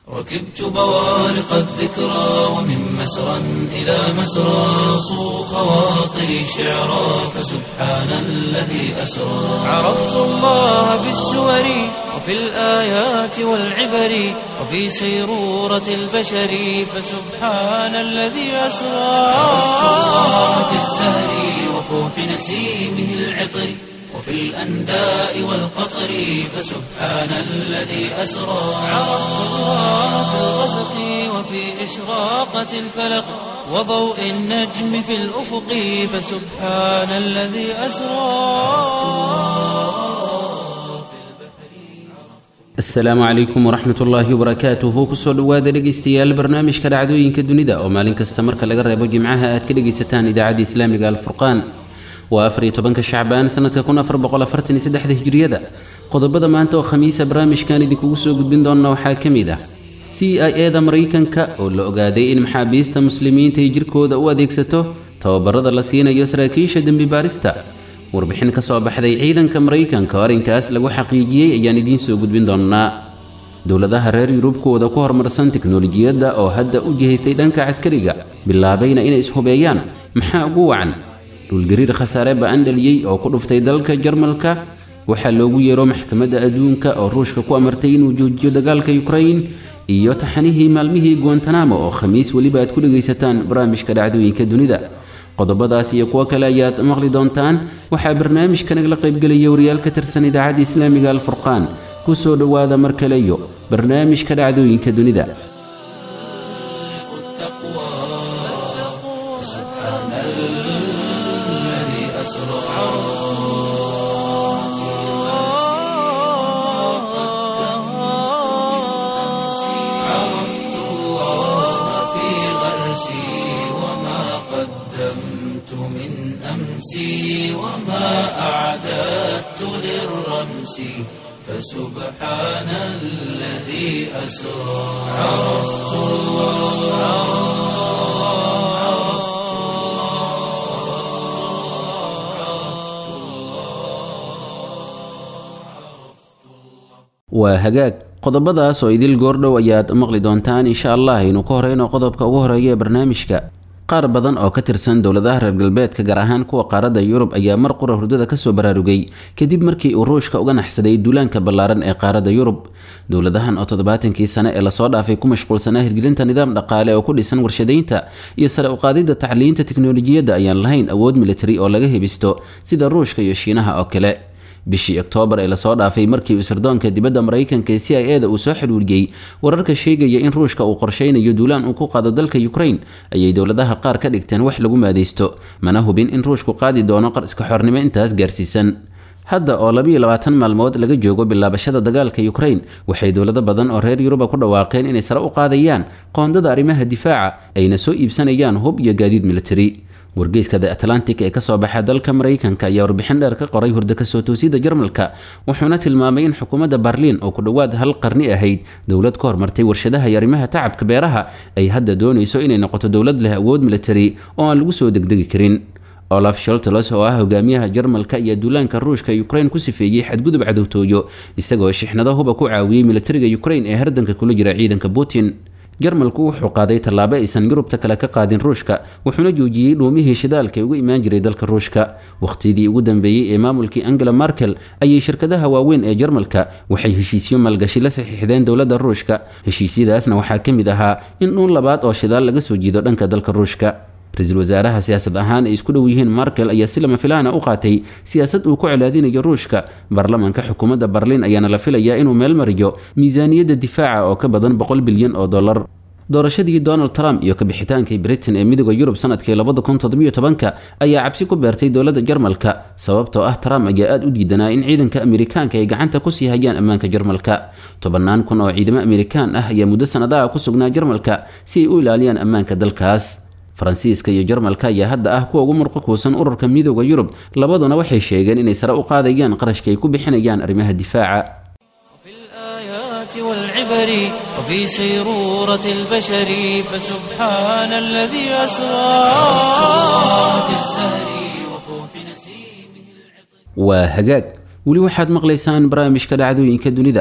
ركبت بوارق الذكرى ومن مسرى إلى مسرى صو خواطري شعرا فسبحان الذي أسرى عرفت الله بالسور وفي الآيات والعبر وفي سيرورة البشر فسبحان الذي أسرى عرفت الله بالزهر وفوح نسيمه العطر وفي الأنداء والقطر فسبحان الذي أسرى عرفت الله في الغسق وفي إشراقة الفلق وضوء النجم في الأفق فسبحان الذي أسرى asalaamu calaykum waraxmat ullaahi wabarakaatuhu kusoo dhowaada dhegaystayaal barnaamijka dhacdooyinka dunida oo maalin kasta marka laga reebo jimcaha aad ka dhegaysataan idaacadda islaamiga alfurqaan waa afar iyo tobanka shacbaan sanadka kun afar boqol afartan iyo saddexda hijriyada qodobada maanta oo khamiisa barnaamijkan idinkugu soo gudbin doona waxaa ka mid ah c i e da maraykanka oo la ogaaday in maxaabiista muslimiinta ay jirkooda u adeegsato tababarada la siinayo saraakiisha dembi baarista warbixin ka soo baxday ciidanka maraykanka oo arrinkaas lagu xaqiijiyey ayaan idiin soo gudbin doonnaa dowladaha reer yurubkooda ku horumarsan tiknolojiyadda oo hadda u jihaystay dhanka caskariga bilaabayna inay ishubeeyaan maxaa ugu wacan dhulgariir khasaare ba'an dhaliyey oo ku dhuftay dalka jarmalka waxaa loogu yeero maxkamadda adduunka oo ruushka ku amartay inuu joojiyo dagaalka yukrain iyo taxanihii maalmihii guantanamo oo khamiis weliba aad ku dhegaysataan barnaamijka dhacdooyinka dunida qodobadaas iyo kuwo kale ayaad maqli doontaan waxaa barnaamijka nagala qaybgelaya wariyaal ka tirsan idaacadda islaamiga alfurqaan ku soo dhowaada mar kale iyo barnaamijka dhacdooyinka dunida سبحان الذي أسرى عرفت الله في غرسي وما قدمت من أمسي وما أعددت للرمس فسبحان الذي أسرى عرفت الله waa hagaag qodobadaas oo idil goordhow ayaad maqli doontaan insha allah aynu ka horeyno qodobka ugu horeeya ee barnaamijka qaar badan oo ka tirsan dowladaha reer galbeedka gaar ahaan kuwa qaaradda yurub ayaa mar qura hurdada kasoo baraarugay kadib markii uu ruushka uga naxsaday duulaanka ballaaran ee qaaradda yurub dowladahan oo toddobaatankii sane ee lasoo dhaafay ku mashquulsanaa hirgelinta nidaam dhaqaale oo ku dhisan warshadaynta iyo sare uqaadidda tacliinta tiknolojiyadda ayaan lahayn awood militari oo laga hebisto sida ruushka iyo shiinaha oo kale bishii oktoobar ee lasoo dhaafay markii uu sirdoonka dibadda maraykanka ee c i e da uu soo xidhuuriyey wararka sheegaya in ruushka uu qorshaynayo duulaan uu ku qaado dalka ukrain ayay dowladaha qaar ka dhigteen wax lagu maadaysto mana hubin in ruushku qaadi doono qarska xornimo intaas gaarsiisan hadda oo labiyo labaatan maalmood laga joogo bilaabashada dagaalka ukrain waxay dowlado badan oo reer yuruba ku dhawaaqeen inay sare u qaadayaan qoondada arrimaha difaaca ayna soo iibsanayaan hub iyo gaadiid militari wargeyska the atlantic ee kasoo baxa dalka maraykanka ayaa warbixin dheer ka qoray hurdo kasoo toosida jarmalka wuxuuna tilmaamay in xukuumadda barliin oo ku dhowaad hal qarni ahayd dowlad ka hormartay warshadaha iyo arrimaha tacabka beeraha ay hadda doonayso inay noqoto dowlad leh awood militari oo aan lagu soo degdegi karin olaf sholtelos oo ah hogaamiyaha jarmalka iyo duulaanka ruushka ukrain ku sifeeyey xadgudub cadowtooyo isagoo shixnado huba ku caawiyey militariga ukrain ee hardanka kula jira ciidanka putin jarmalku wuxuu qaaday tallaabo aysan yurubta kale ka qaadin ruushka wuxuuna joojiyey dhuumihii shidaalka ee uga imaan jiray dalka ruushka wakhtidii ugu dambeeyey ee maamulkii angela markel ayay shirkadaha waaweyn ee jarmalka waxay heshiisyo maalgashi la saxiixdeen dowladda ruushka heshiisyadaasna waxaa ka mid ahaa in dhuun labaad oo shidaal laga soo jiido dhanka dalka ruushka ra-iisul wasaaraha siyaasad ahaan ay isku dhow yihiin markel ayaa si lama filaana u qaatay siyaasad uu ku colaadinayo ruushka baarlamaanka xukuumadda barliin ayaana la filayaa inuu meel mariyo miisaaniyadda difaaca oo ka badan boqol bilyan oo dollar doorashadii donald trump iyo kabixitaankii britain ee midooda yurub sanadkii labada kun toddobiyo tobanka ayaa cabsi ku beertay dowladda jarmalka sababtoo ah trump ayaa aada u diidanaa in ciidanka amerikaanka ay gacanta kusii hayaan ammaanka jarmalka tobannaan kun oo ciidamo amerikaan ah ayaa muddo sanadaha ku sugnaa jarmalka si ay u ilaaliyaan ammaanka dalkaas faransiiska iyo jarmalka ayaa hadda ah kuwa ugu murqo kuusan ururka midooda yurub labaduna waxay sheegeen inay sare u qaadayaan qarashka ay ku bixinayaan arrimaha difaaca في الآيات والعبر وفي سيرورة البشر فسبحان الذي أسرى في الزهر وفوح نسيمه waa hagaag weli waxaad maqlaysaan barnaamijka dhacdooyinka dunida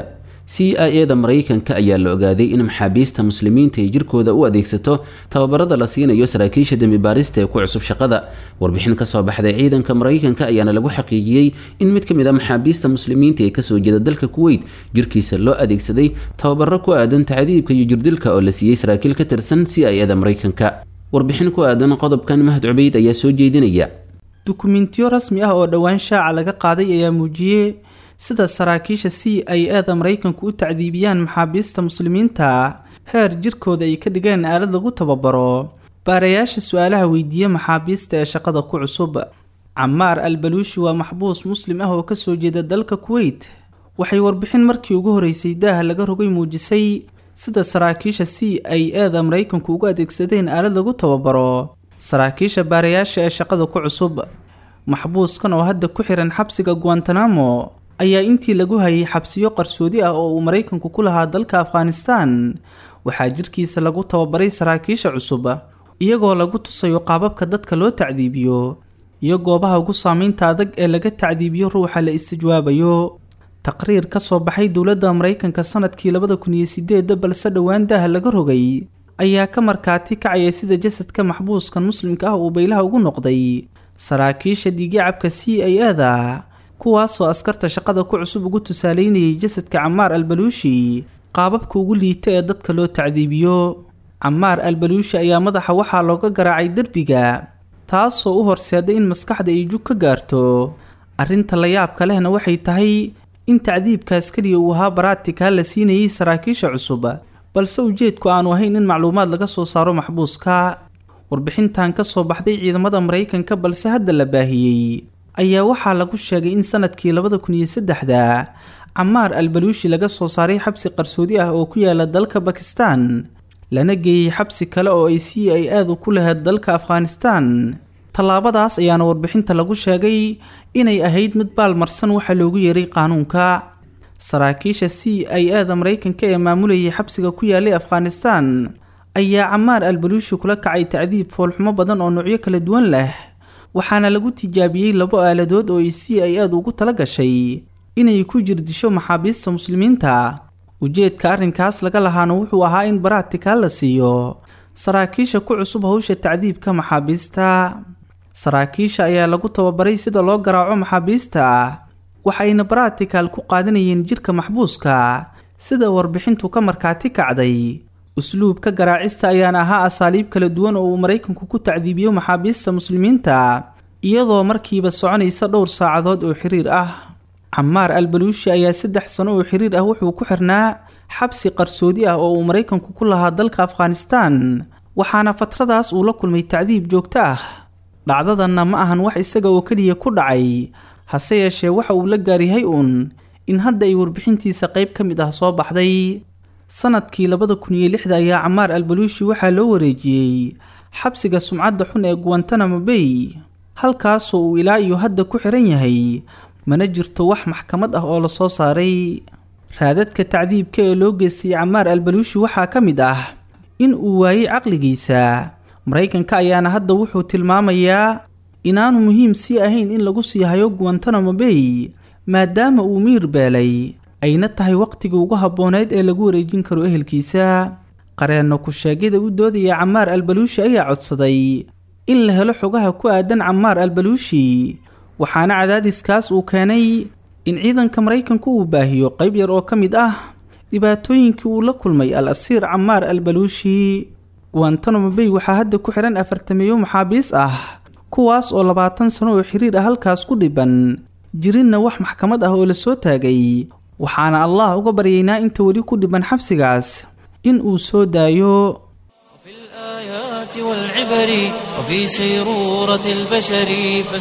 c i e da maraykanka ayaa la ogaaday in maxaabiista muslimiinta ay jirkooda u adeegsato tababarada la siinayo saraakiisha dembibaarista ee ku cusub shaqada warbixin kasoo baxday ciidanka maraykanka ayaana lagu xaqiijiyey in mid ka mid a maxaabiista muslimiinta ee kasoo jeeda dalka kuweyt jirkiisa loo adeegsaday tababaro ku aadan tacdiibka iyo jirdilka oo la siiyey saraakiil ka tirsan c i e da maraykanka warbixin ku aadan qodobkan mahad cubeyd ayaa soo jeedinaya dukumentiyo rasmi ah oo dhowaan shaaca laga qaaday ayaa muujiyey sida saraakiisha c i e da maraykanku u tacdiibiyaan maxaabiista muslimiinta heer jirkooda ay ka dhigeen aalad lagu tababaro baarayaasha su-aalaha weydiiya maxaabiista ee shaqada ku cusub camaar al baluushi waa maxbuus muslim ah oo kasoo jeeda dalka kuweyt waxay warbixin markii ugu horeysay daaha laga rogay muujisay sida saraakiisha c i e da maraykanku ugu adeegsadeen aalad lagu tababaro saraakiisha baarayaasha ee shaqada ku cusub maxbuuskan oo hadda ku xiran xabsiga guantanamo ayaa intii lagu hayay xabsiyo qarsoodi ah oo uu maraykanku ku lahaa dalka afghanistan waxaa jirkiisa lagu tababaray saraakiisha cusub iyagoo lagu tusayo qaababka dadka loo tacdiibiyo iyo goobaha ugu saameynta adag ee laga tacdiibiyo ruuxa la istijwaabayo taqriir ka soo baxay dowladda maraykanka sanadkii labada kun iyo sideedda balse dhowaan daaha laga rogay ayaa ka markaati kacaya sida jasadka maxbuuskan muslimka ah uu baylaha ugu noqday saraakiisha dhiigacabka c i e da kuwaasoo askarta shaqada ku cusub ugu tusaaleynayay jasadka camaar al baluushi qaababka ugu liita ee dadka loo tacdiibiyo camaar al baluushi ayaa madaxa waxaa looga garaacay derbiga taasoo u horseeday in maskaxda ay jug ka gaarto arrinta la yaabka lehna waxay tahay in tacdiibkaas keliya uu ahaa baraatika la siinayay saraakiisha cusub balse ujeedku aanu ahayn in macluumaad laga soo saaro maxbuuska warbixintan ka soo baxday ciidamada maraykanka balse hadda la baahiyey ayaa waxaa lagu sheegay in sanadkii labada kun iyo saddexda camaar al baluushi laga soo saaray xabsi qarsoodi ah oo ku yaala dalka bakistan lana geeyey xabsi kale oo ay c i aadu ku lahayd dalka afghanistan tallaabadaas ayaana warbixinta lagu sheegay inay ahayd mid baalmarsan waxa loogu yeeray qaanuunka saraakiisha c i a da maraykanka ee maamulayay xabsiga ku yaalay afghanistan ayaa camaar al baluushi kula kacay tacdiib foolxumo badan oo noocyo kala duwan leh waxaana lagu tijaabiyey labo aaladood oo ay c i aadu ugu tala gashay inay ku jirdisho maxaabiista muslimiinta ujeedka arrinkaas laga lahaana wuxuu ahaa in baraatikaal la siiyo saraakiisha ku cusub hawsha tacdiibka maxaabiista saraakiisha ayaa lagu tababaray sida loo garaaco maxaabiista waxayna baraatikaal ku qaadanayeen jirka maxbuuska sida warbixintu ka markaati kacday usluubka garaacista ayaana ahaa asaaliib kala duwan oo uu maraykanku ku tacdiibiyo maxaabiista muslimiinta iyadoo markiiba soconaysa dhowr saacadood oo xiriir ah camaar al baluushi ayaa saddex sano oo xiriir ah wuxuu ku xirnaa xabsi qarsoodi ah oo uu maraykanku ku lahaa dalka afghanistan waxaana fatradaas uu la kulmay tacdiib joogto ah dhacdadanna ma ahan wax isaga oo keliya ku dhacay hase yeeshee waxa uu la gaaryahay uun in hadda ay warbixintiisa qayb ka mid ah soo baxday sanadkii labada kun iyo lixda ayaa camaar al baluushi waxaa loo wareejiyey xabsiga sumcadda xun ee guantanamo bay halkaasoo uu ilaa iyo hadda ku xiran yahay mana jirto wax maxkamad ah oo lasoo saaray raadadka tacdiibka ee loo geystay camaar al baluushi waxaa ka mid ah in uu waayey caqligiisa maraykanka ayaana hadda wuxuu tilmaamayaa inaanu muhiim sii ahayn in lagu sii hayo guantanamo bay maadaama uu miir beelay ayna tahay waqtigii ugu habbooneyd ee lagu wareejin karo ehelkiisa qareenno ku-sheegyada u doodaya camaar al baluushi ayaa codsaday in la helo xogaha ku aadan camaar al baluushi waxaana cadaadiskaas uu keenay in ciidanka maraykanku uu baahiyo qayb yar oo ka mid ah dhibaatooyinkii uu la kulmay al asiir camaar al baluushi guantanamo bay waxaa hadda ku xihan afartameeyo maxaabiis ah kuwaas oo labaatan sano oo xiriir ah halkaas ku dhiban jirinna wax maxkamad ah oo lasoo taagay waxaana allah uga baryaynaa inta weli ku dhiban xabsigaas in uu soo daayo في الآيات والعبر وفي سيرورة البشر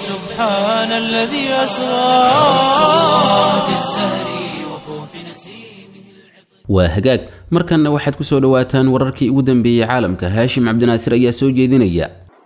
فسبحان الذي أسرى في الزهر وفوح نسيمه waa hagaag markanna waxaad ku soo dhowaataan wararkii ugu dambeeyey caalamka haashim cabdinaasir ayaa soo jeedinaya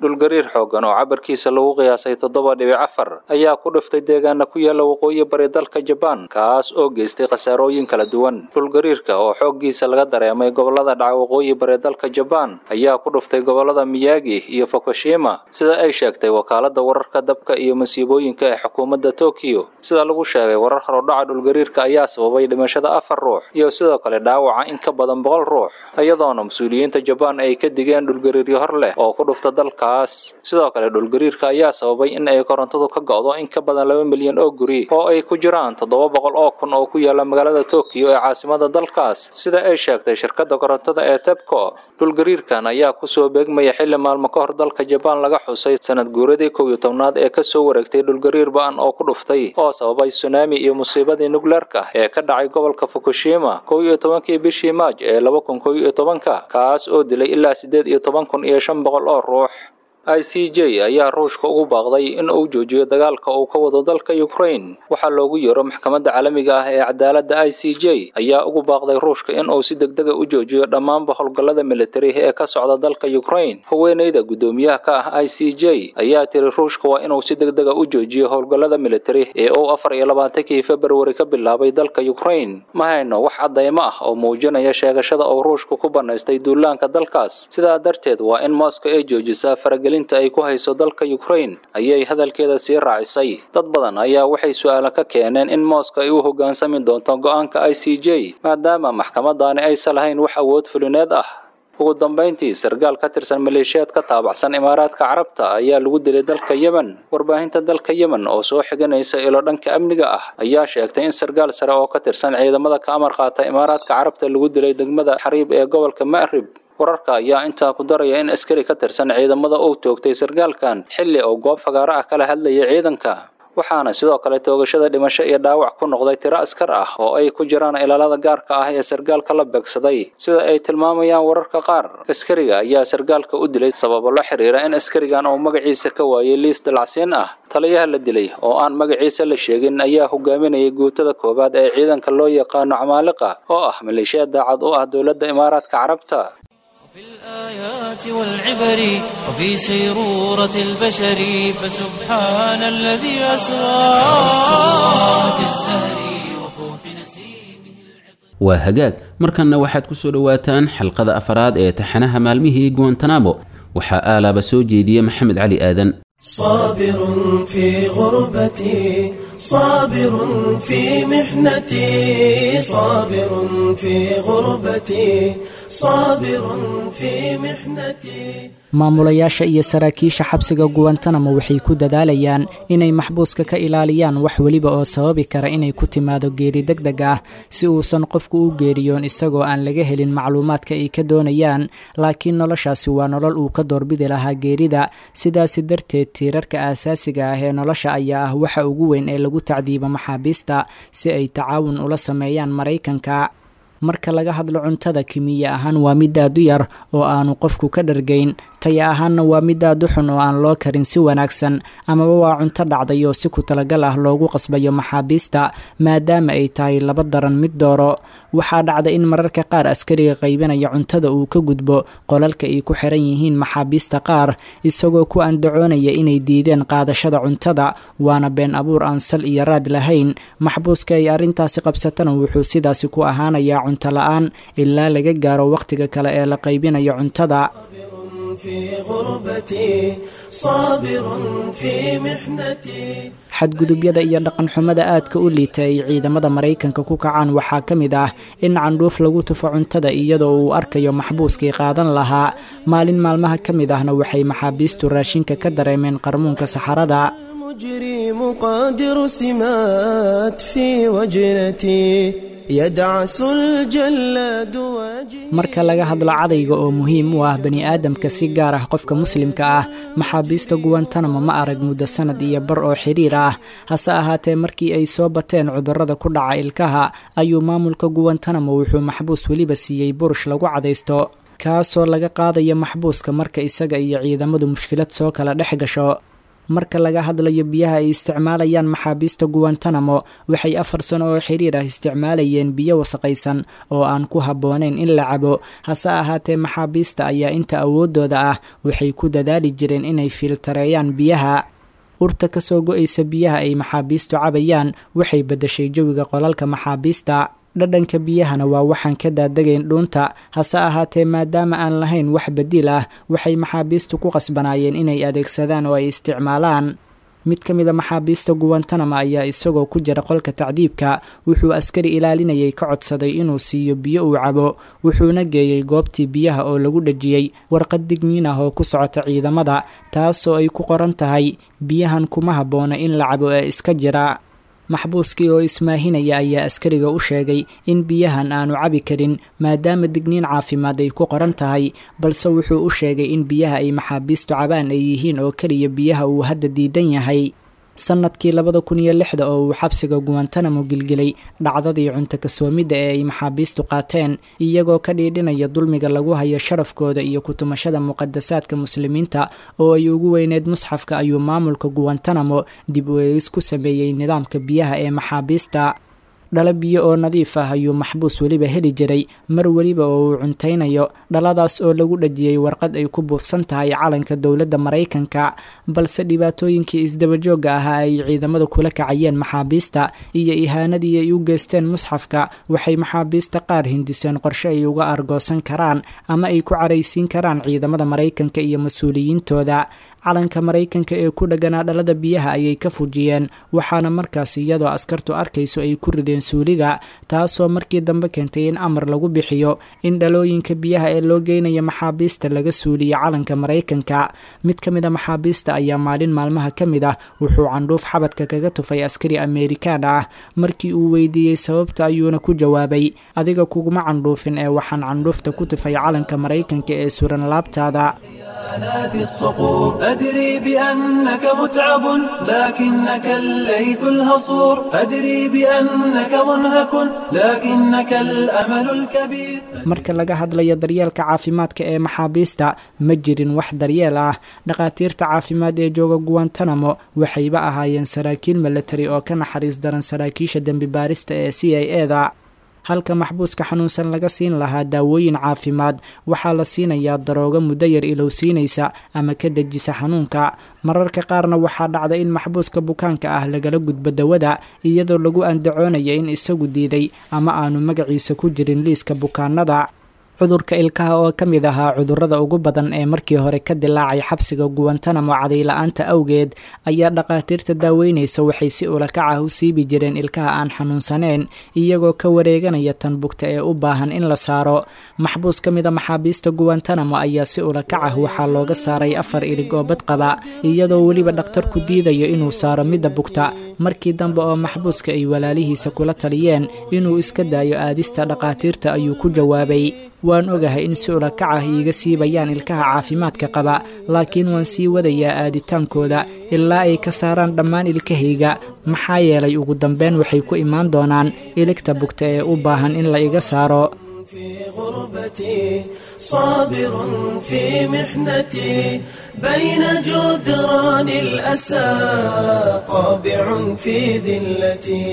dhulgariir xooggan oo cabarkiisa lagu qiyaasay toddoba dhibic afar ayaa ku dhiftay deegaana ku yaala waqooyi bari dalka jabaan kaas oo geystay khasaarooyin kala duwan dhulgariirka oo xooggiisa laga dareemay gobolada dhaca waqooyi bari dalka jabaan ayaa ku dhiftay gobolada miyagi iyo fukushima sida ay sheegtay wakaalada wararka dabka iyo masiibooyinka ee xukuumadda tokyo sida lagu sheegay warar horodhaca dhulgariirka ayaa sababay dhimashada afar ruux iyo sidoo kale dhaawaca in ka badan boqol ruux iyadoona mas-uuliyiinta jabaan ay ka digeen dhulgariiryo hor leh oo ku dhufta dalkaas sidoo kale dhulgariirka ayaa sababay in ay korontadu ka go'do in ka badan laba milyan oo guri oo ay ku jiraan toddoba boqol oo kun oo ku yaala magaalada tokyo ee caasimada dalkaas sida ay sheegtay shirkadda korontada ee tebco dhulgariirkan ayaa kusoo beegmaya xilli maalmo ka hor dalka jabaan laga xusay sanad guuradii kow iyo tobnaad ee kasoo wareegtay dhulgariir ba-an oo ku dhuftay oo sababay sunaami iyo musiibadii nukleerka ee ka dhacay gobolka fukushima kow iyo tobankii bishii maaj ee laba kun kow iyo tobanka kaas oo dilay ilaa siddeed iyo toban kun iyo shan boqol oo ruux i c j ayaa ruushka ugu baaqday in uu joojiyo dagaalka uu ka wado dalka ukraine waxaa loogu yeero maxkamadda caalamiga ah ee cadaaladda i c j ayaa ugu baaqday ruushka in uu si degdega u joojiyo dhammaanba howlgallada militari ee ka socda dalka ukraine haweeneyda guddoomiyaha ka ah i c j ayaa tiri ruushka waa inuu si degdega u joojiyo howlgallada militari ee uu afar iyo labaatankii februari ka bilaabay dalka ukraine ma hayno wax caddaymo ah oo muujinaya sheegashada uu ruushka ku bannaystay duulaanka dalkaas sidaa darteed waa in moscow ay joojisaa faragel ay ku hayso dalka ukraine ayay hadalkeeda sii raacisay dad badan ayaa waxay su-aalo ka keeneen in mooska ay u hoggaansami doonto go-aanka i c j maadaama maxkamadaani aysan lahayn wax awood fulineed ah ugu dambayntii sargaal ka tirsan maleeshiyaad ka taabacsan imaaraadka carabta ayaa lagu dilay dalka yemen warbaahinta dalka yemen oo soo xiganaysa ilo dhanka amniga ah ayaa sheegtay in sargaal sare oo ka tirsan ciidamada ka amar qaata imaaraadka carabta lagu dilay degmada xariib ee gobolka ma'rib wararka ayaa intaa ku daraya in askari ka tirsan ciidamada uu toogtay sargaalkan xilli uu goob fagaaro ah kala hadlayay ciidanka waxaana sidoo kale toogashada dhimasho iyo dhaawac ku noqday tiro askar ah oo ay ku jiraan ilaalada gaarka ah ee sargaalka la beegsaday sida ay tilmaamayaan wararka qaar askariga ayaa sargaalka u dilay sababo la xiriira in askarigan uu magaciisa ka waayay liis dalacsiin ah taliyaha la dilay oo aan magaciisa la sheegin ayaa hogaaminayay guutada koowaad ee ciidanka loo yaqaano camaaliqa oo ah maleeshiya daacad u ah dowladda imaaraadka carabta في الآيات والعبر وفي سيرورة البشر فسبحان الذي أسرى في الزهر وفوح نسيمه waa hagaag markanna waxaad ku soo dhowaataan xalqada afaraad ee taxanaha maalmihii guantanamo waxaa aalaaba soo jeediya maxamed cali aadan صابر في غربتي صابر في محنتي صابر في غربتي صابر في محنتي maamulayaasha iyo saraakiisha xabsiga guwantanamo waxay ku dadaalayaan inay maxbuuska ka ilaaliyaan wax weliba oo sababi kara inay ku timaado geeri deg deg ah si uusan qofku u geeriyoon isagoo aan laga helin macluumaadka ay ka doonayaan laakiin noloshaasi waa nolol uu ka doorbidi lahaa geerida sidaasi darteed tiirarka aasaasiga ah ee nolosha ayaa ah waxa ugu weyn ee lagu tacdiibo maxaabiista si ay tacaawun ula sameeyaan maraykanka marka laga hadlo cuntada kimiya ahaan waa mid aad u yar oo aanu qofku ka dhargayn taya ahaanna waa mid aad u xun oo aan loo karin si wanaagsan amaba waa cunto dhacday oo si ku talagal ah loogu qasbayo maxaabiista maadaama ay tahay laba daran mid dooro waxaa dhacda in mararka qaar askariga qaybinaya cuntada uu ka gudbo qolalka ay ku xiran yihiin maxaabiista qaar isagoo ku andacoonaya inay diideen qaadashada cuntada waana been abuur aan sal iyo raad lahayn maxbuuska ay arrintaasi qabsatana wuxuu sidaasi ku ahaanayaa cunto la-aan ilaa laga gaaro wakhtiga kale ee la qaybinayo cuntada في غربتي صابر في محنتي xadgudubyada iyo dhaqanxumada aadka u liita ay ciidamada maraykanka ku kacaan waxaa ka mid ah in candhuuf lagu tufo cuntada iyadoo uu arkayo maxbuuskii qaadan lahaa maalin maalmaha ka mid ahna waxay maxaabiistu raashinka ka dareemeen qarmuunka saxarada المجرم قادر سمات في وجنتي يدعس الجلاد واجهي marka laga hadlo cadayga oo muhiim u ah bani aadamka si gaar ah qofka muslimka ah maxaabiista guwantanamo ma arag muddo sanad iyo bar oo xiriir ah hase ahaatee markii ay soo bateen cudurrada ku dhaca ilkaha ayuu maamulka guwantanamo wuxuu maxbuus weliba siiyey burush lagu cadaysto kaasoo laga qaadayo maxbuuska marka isaga iyo ciidamadu mushkilad soo kala dhex gasho marka laga hadlayo biyaha ay isticmaalayaan maxaabiista guwantanamo waxay afar sano oo xiriir ah isticmaalayeen biyo wasaqaysan oo aan ku habboonayn in la cabo hase ahaatee maxaabiista ayaa inta awoodooda ah waxay ku dadaali jireen inay fiiltareeyaan biyaha urta kasoo go-aysa biyaha ay maxaabiistu cabayaan waxay beddeshay jawiga qolalka maxaabiista dhadhanka biyahana waa waxaan ka daadagayn dhuunta hase ahaatee maadaama aan lahayn wax badiil ah waxay maxaabiistu ku qasbanaayeen inay adeegsadaan oo ay isticmaalaan mid ka mid a maxaabiista guwantanama ayaa isagoo ku jira qolka tacdiibka wuxuu askari ilaalinayay ka codsaday inuu siiyo biyo uu cabo wuxuuna geeyey goobtii biyaha oo lagu dhejiyey warqad digniin ah oo ku socota ciidamada taasoo ay ku qoran tahay biyahan kuma habboona in la cabo ee iska jira maxbuuskii oo ismaahinaya ayaa askariga u sheegay in biyahan aanu cabi karin maadaama digniin caafimaad ay ku qoran tahay balse wuxuu u sheegay in biyaha ay maxaabiistu cabaan ay yihiin oo keliya biyaha uu hadda diidan yahay sanadkii labada kun iyo lixda oo uu xabsiga guwantanamo gilgilay dhacdadii cunto kasoomidda ee ay maxaabiistu qaateen iyagoo ka dhiidhinaya dulmiga lagu hayo sharafkooda iyo kutumashada muqadasaadka muslimiinta oo ay ugu weyneed musxafka ayuu maamulka guwantanamo dib u eegis ku sameeyey nidaamka biyaha ee maxaabiista dhalo biyo oo nadiif ah ayuu maxbuus weliba heli jiray mar weliba oo uu cuntaynayo dhaladaas oo lagu dhajiyey warqad ay ku buufsan tahay calanka dowladda maraykanka balse dhibaatooyinkii isdabajoogga ahaa ay ciidamada kula kacayeen maxaabiista iyo ihaanadii ay u geysteen musxafka waxay maxaabiista qaar hindiseen qorshe ay uga argoosan karaan ama ay ku caraysiin karaan ciidamada maraykanka iyo mas-uuliyiintooda calanka maraykanka ee ku dhaganaa dhalada biyaha ayay ka fujiyeen waxaana markaas iyadoo askartu arkayso ay ku rideen suuliga taasoo markii dambe keentay in amar lagu bixiyo in dhalooyinka biyaha ee loo geynaya maxaabiista laga suuliyo calanka maraykanka mid ka mid a maxaabiista ayaa maalin maalmaha ka mid ah wuxuu candhuuf xabadka kaga tufay askari ameerikaan ah markii uu weydiiyey sababta ayuuna ku jawaabay adiga kuguma candhuufin ee waxaan candhuufta ku tufay calanka maraykanka ee suran laabtaada آلات الصقور أدري بأنك متعب لكنك الليث الهصور أدري بأنك منهك لكنك الأمل الكبير marka laga hadlayo daryeelka caafimaadka ee maxaabiista ma jirin wax daryeel ah dhakhaatiirta caafimaad ee jooga guwantanamo waxayba ahaayeen saraakiil milatari oo ka naxariis daran saraakiisha dembi baarista ee c i e da halka maxbuuska xanuunsan laga siin lahaa daawooyin caafimaad waxaa la siinayaa daroogo muddo yar ilowsiinaysa ama ka dejisa xanuunka mararka qaarna waxaa dhacda in maxbuuska bukaanka ah lagala gudbo dawada iyadoo lagu andacoonaya in isagu diiday ama aanu magaciisa ku jirin liiska bukaanada cudurka ilkaha oo ka mid ahaa cudurrada ugu badan ee markii hore ka dilaacay xabsiga guwantanamo cadayla-aanta awgeed ayaa dhakhaatiirta daaweynaysa waxay si ulakac ah u siibi jireen ilkaha aan xanuunsaneyn iyagoo ka wareeganaya tan bugta ee u baahan in la saaro maxbuus ka mid a maxaabiista guwantanamo ayaa si ulakac ah waxaa looga saaray afar ilig oo badqaba iyadoo weliba dhakhtarku diidayo inuu saaro midda bugta markii dambe oo maxbuuska ay walaalihiisa kula taliyeen inuu iska daayo aadista dhakhaatiirta ayuu ku jawaabay waan ogahay in si ulakac ah iiga siibayaan ilkaha caafimaadka qaba laakiin waan sii wadayaa aaditaankooda ilaa ay ka saaraan dhammaan ilkahayga maxaa yeelay ugu dambeyn waxay ku imaan doonaan iligta bugta ee u baahan in la iga saaro في غربتي صابر في محنتي بين جدران الأسى قابع في ذلتي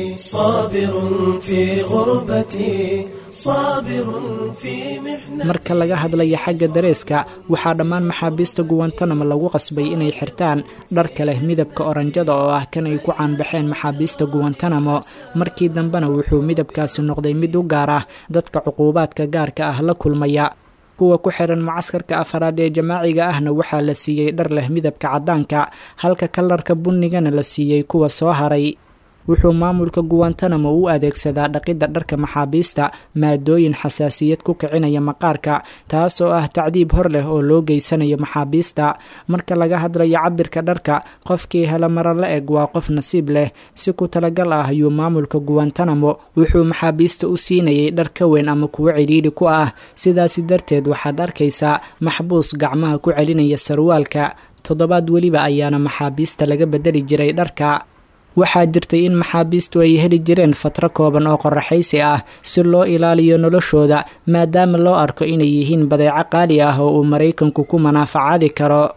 صابر في غربتي صابر في محنتي marka laga hadlaya xagga dareeska waxaa dhammaan maxaabiista guwantanamo lagu qasbay inay xirtaan dharka leh midabka oranjada oo ah kan ay ku caanbaxeen maxaabiista guwantanamo markii dambena wuxuu midabkaasi noqday mid u gaar ah dadka cuquubaadka gaarka ah la kulmaya kuwa ku xiran mucaskarka afaraad ee jamaaciga ahna waxaa la siiyey dhar leh midabka caddaanka halka kalarka bunnigana la siiyey kuwa soo haray wuxuu maamulka guwantanamo u adeegsadaa dhaqidda dharka maxaabiista maadooyin xasaasiyad ku kicinaya maqaarka taasoo ah tacdiib hor leh oo loo geysanayo maxaabiista marka laga hadlayo cabirka dharka qofkii hela mara la eg waa qof nasiib leh si ku talagal ah ayuu maamulka guwantanamo wuxuu maxaabiista u siinayay dhar ka weyn ama kuwo cidhiidhi ku ah sidaasi darteed waxaad arkaysaa maxbuus gacmaha ku celinaya sarwaalka toddobaad weliba ayaana maxaabiista laga bedeli jiray dharka waxaa jirtay in maxaabiistu ay heli jireen fatro kooban oo qoraxaysi ah si loo ilaaliyo noloshooda maadaama loo arko inay yihiin badeeco qaali ah oo uu maraykanku ku manaafacaadi karo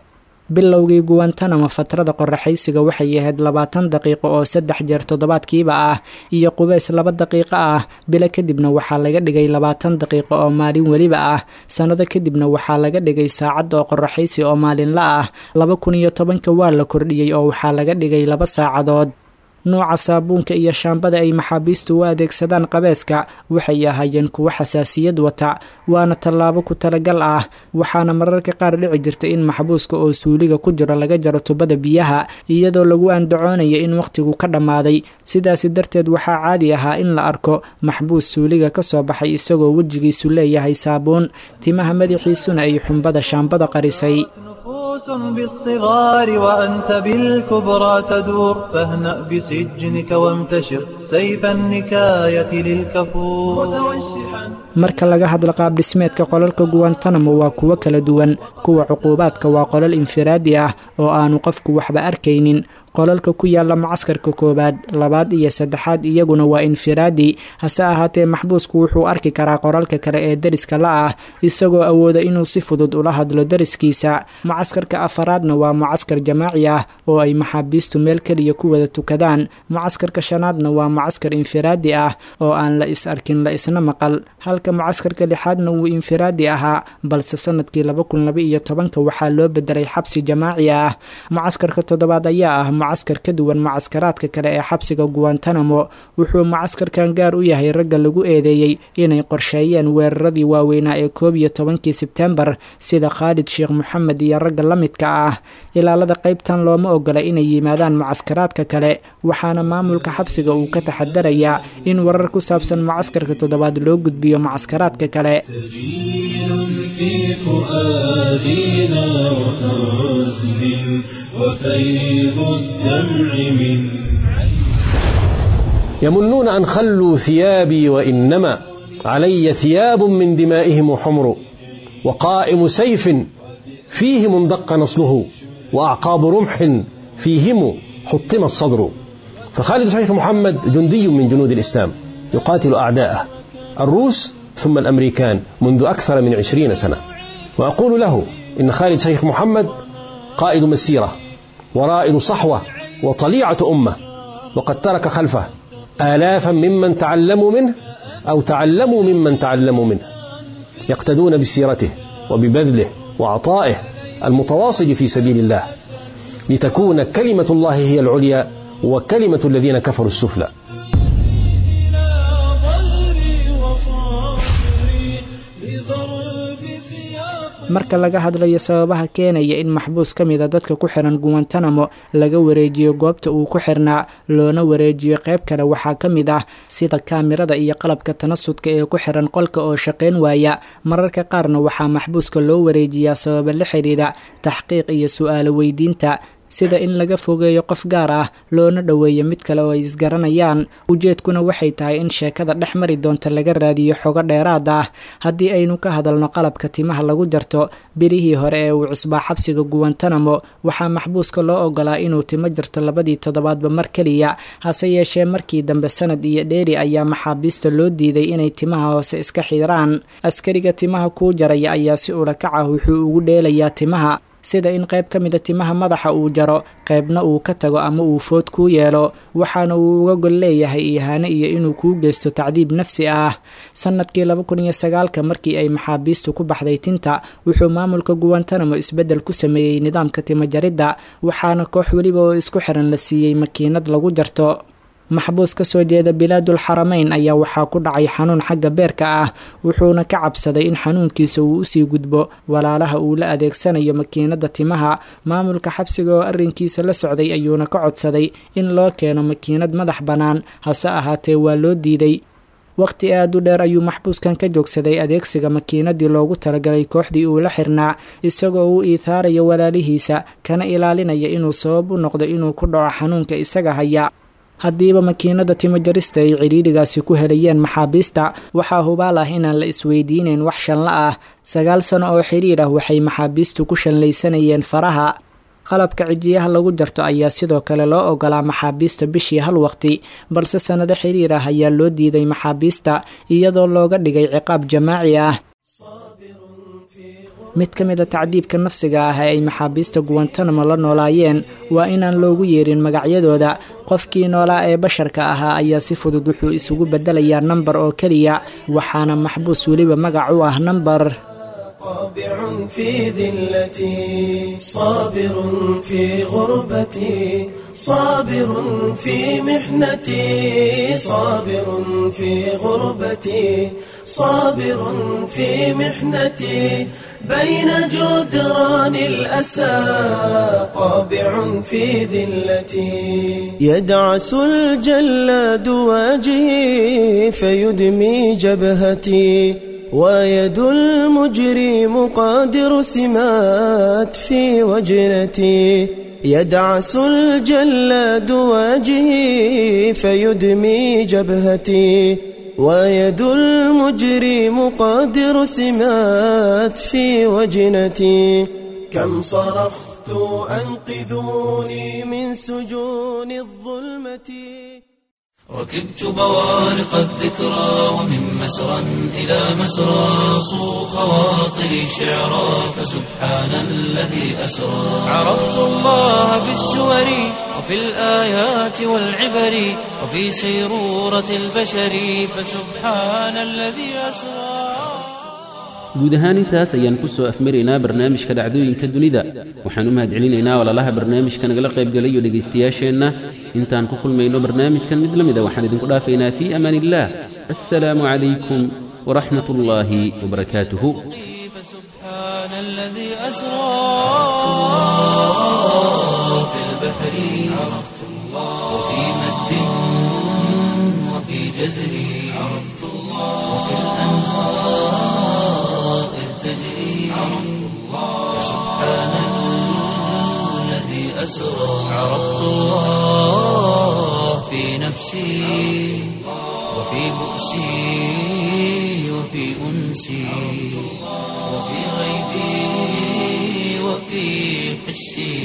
bilowgii guwantanamo fatrada qoraxaysiga waxay ahayd labaatan daqiiqo oo saddex jeer toddobaadkiiba ah iyo qubeys laba daqiiqo ah bilo kadibna waxaa laga dhigay labaatan daqiiqo oo maalin weliba ah sannado kadibna waxaa laga dhigay saacad oo qoraxaysi oo maalinla ah laba kun iyo tobanka waa la kordhiyey oo waxaa laga dhigay laba saacadood nuuca saabuunka iyo shaambada ay maxaabiistu u adeegsadaan qabeeska waxay ahaayeen kuwo xasaasiyad wata waana tallaabo ku talagal ah waxaana mararka qaar dhici jirta in maxbuuska oo suuliga ku jiro laga jaro tubada biyaha iyadoo lagu andacoonaya in wakhtigu ka dhammaaday sidaasi darteed waxaa caadi ahaa in la arko maxbuus suuliga ka soo baxay isagoo wejigiisu leeyahay saabuun timaha madaxiisuna ay xumbada shaambada qarisay نفوس بالصغار وأنت بالكبرى تدور فاهنأ بسجنك وامتشر سيف النكاية للكفور متوشحا marka laga hadlo qaab dhismeedka qolalka guwantanamo waa kuwo kala duwan kuwa cuquubaadka waa qolal infiraadi ah oo aanu qofku waxba arkaynin qolalka ku yaala macaskarka koowaad labaad iyo saddexaad iyaguna waa infiraadi hase ahaatee maxbuusku wuxuu arki karaa qoralka kale ee deriska la ah isagoo awooda inuu si fudud ula hadlo deriskiisa mucaskarka afaraadna waa mucaskar jamaaci ah oo ay maxaabiistu meel keliya ku wada tukadaan mucaskarka shanaadna waa mucaskar infiraadi ah oo aan la is arkin la isna maqal halka mucaskarka lixaadna wuu infiraadi ahaa balse sanadkii laba kun laba iyo tobanka waxaa loo bedelay xabsi jamaaci ah mucaskarka toddobaad ayaa ah mucaskar ka duwan mucaskaraadka kale ee xabsiga guwantanamo wuxuu mucaskarkan gaar u yahay ragga lagu eedeeyey inay qorsheeyeen weeraradii waaweynaa ee koob iyo tobankii sebtembar sida khaalid sheekh moxamed iyo ragga la midka ah ilaalada qaybtan looma ogola inay yimaadaan mucaskaraadka kale waxaana maamulka xabsiga uu ka taxadarayaa in warar ku saabsan mucaskarka toddobaad loo gudbiyo mucaskaraadka kale في فؤادنا وحزن وفيض الدمع من يمنون أن خلوا ثيابي وإنما علي ثياب من دمائهم حمر وقائم سيف فيه مندق نصله وأعقاب رمح فيهم حطم الصدر فخالد شيخ محمد جندي من جنود الإسلام يقاتل أعداءه الروس ثم الأمريكان منذ أكثر من عشرين سنة وأقول له إن خالد شيخ محمد قائد مسيرة ورائد صحوة وطليعة أمة وقد ترك خلفه آلافا ممن تعلموا منه أو تعلموا ممن تعلموا منه يقتدون بسيرته وببذله وعطائه المتواصل في سبيل الله لتكون كلمة الله هي العليا وكلمة الذين كفروا السفلى marka laga hadlayo sababaha keenaya in maxbuus ka mida dadka ku xiran guwantanamo laga wareejiyo goobta uu ku xirnaa loona wareejiyo qayb kale waxaa ka mid ah sida kaamirada iyo qalabka tanasudka ee ku xiran qolka oo shaqayn waaya mararka qaarna waxaa maxbuuska loo wareejiyaa sababa la xidhiidha taxqiiq iyo su-aalo weydiinta sida in laga fogeeyo qof gaar ah loona dhoweeyo mid kale oo ay isgaranayaan ujeedkuna waxay tahay in sheekada dhex mari doonta laga raadiyo xogo dheeraad ah haddii aynu ka hadalno qalabka timaha lagu jarto birihii hore ee uu cusbaa xabsiga guwantanamo waxaa maxbuuska loo ogolaa inuu timo jarto labadii toddobaadba mar keliya hase yeeshee markii dambe sanad iyo dheeri ayaa maxaabiista loo diiday inay timaha hoose iska xiraan askariga timaha kuu jaraya ayaa si ulakac ah wuxuu ugu dheelayaa timaha sida in qayb ka mida timaha madaxa uu jaro qaybna uu ka tago ama uu food kuu yeelo waxaana uu uga gol leeyahay ihaane iyo inuu kuu geysto tacdiib nafsi ah sanadkii laba kun iyo sagaalka markii ay maxaabiistu ku baxday tinta wuxuu maamulka guwantanamo isbeddel ku sameeyey nidaamka timo jaridda waxaana koox weliba oo isku xiran la siiyey makiinad lagu jarto maxbuus ka soo jeeda bilaadul xarameyn ayaa waxaa ku dhacay xanuun xagga beerka ah wuxuuna ka cabsaday in xanuunkiisa uu usii gudbo walaalaha uu la adeegsanayo makiinada timaha maamulka xabsiga oo arrinkiisa la socday ayuuna ka codsaday in loo keeno makiinad madax bannaan hase ahaatee waa loo diiday waqti aad u dheer ayuu maxbuuskan ka joogsaday adeegsiga makiinadii loogu talagalay kooxdii uu la xirnaa isagoo u iithaaraya walaalihiisa kana ilaalinaya inuu sabab u noqdo inuu ku dhaco xanuunka isaga haya haddiiba makiinada timo jarista ay cidhiidhigaasi ku helayeen maxaabiista waxaa hubaal ah inaan la isweydiineyn wax shanla ah sagaal sano oo xidhiidh ah waxay maxaabiistu ku shanlaysanayeen faraha qalabka cijiyaha lagu jarto ayaa sidoo kale loo ogolaa maxaabiista bishii hal waqti balse sannado xidhiir ah ayaa loo diiday maxaabiista iyadoo looga dhigay ciqaab jamaaci ah mid ka mid a tacdiibka nafsiga ah ee ay maxaabiista guwantanamo la noolaayeen waa inaan loogu yeerin magacyadooda qofkii noolaa ee basharka ahaa ayaa si fudud wuxuu isugu beddelayaa nambar oo keliya waxaana maxbuus weliba magac u ah nambar طابع في ذلتي صابر في غربتي صابر في محنتي صابر في غربتي صابر في محنتي بين جدران الأسى قابع في ذلتي يدعس الجلاد واجهي فيدمي جبهتي ويد المجرم قادر سمات في وجنتي يدعس الجلاد وجهي فيدمي جبهتي ويد المجرم قادر سمات في وجنتي كم صرخت أنقذوني من سجون الظلمة ركبت بوارق الذكرى ومن مسرى إلى مسرى صو خواطري شعرا فسبحان الذي أسرى عرفت الله بالسور وفي الآيات والعبر وفي سيرورة البشر فسبحان الذي أسرى guud ahaan intaas ayaan ku soo afmaraynaa barnaamijka dhacdooyinka dunida waxaan u mahadcelinaynaa walaalaha barnaamijka nagala qaybgalayo dhegaystayaasheenna intaan ku kulmayno barnaamijkan mid la mida waxaan idinku dhaafaynaa fii amaan illaah assalaamu calaykum waraxmat ullaahi wabarakaatuhu فسبحان الذي أسرى في البحر عرفت الله وفي مد وفي جزر عرفت الله وفي الأنهار إذ تجري عرفت الله سبحان الذي أسرى عرفت الله في نفسي وفي بؤسي وفي أنسي وفي غيبي وفي حسي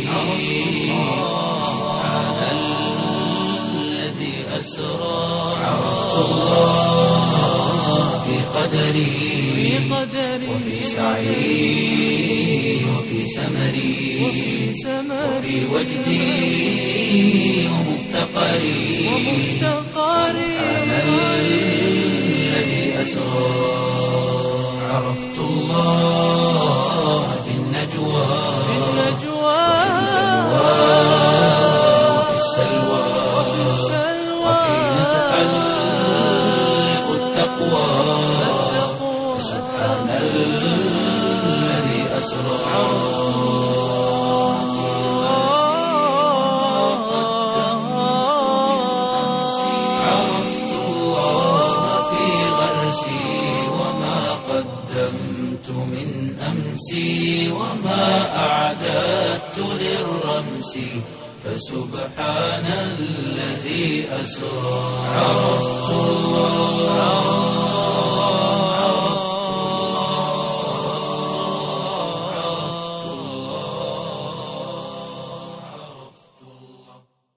سبحان الذي أسرى عرفت الله في قدري وفي سعي وفي سمري وفي وجدي ومفتقري سبحان الذي أسرى عرفت الله في النجوى وفي السلوى وحين تحلق التقوى سبحان الذي أسرى عرفت الله في غرسي وما قدمت من أمسي وما أعددت للرمس فسبحان الذي أسرى عرفت الله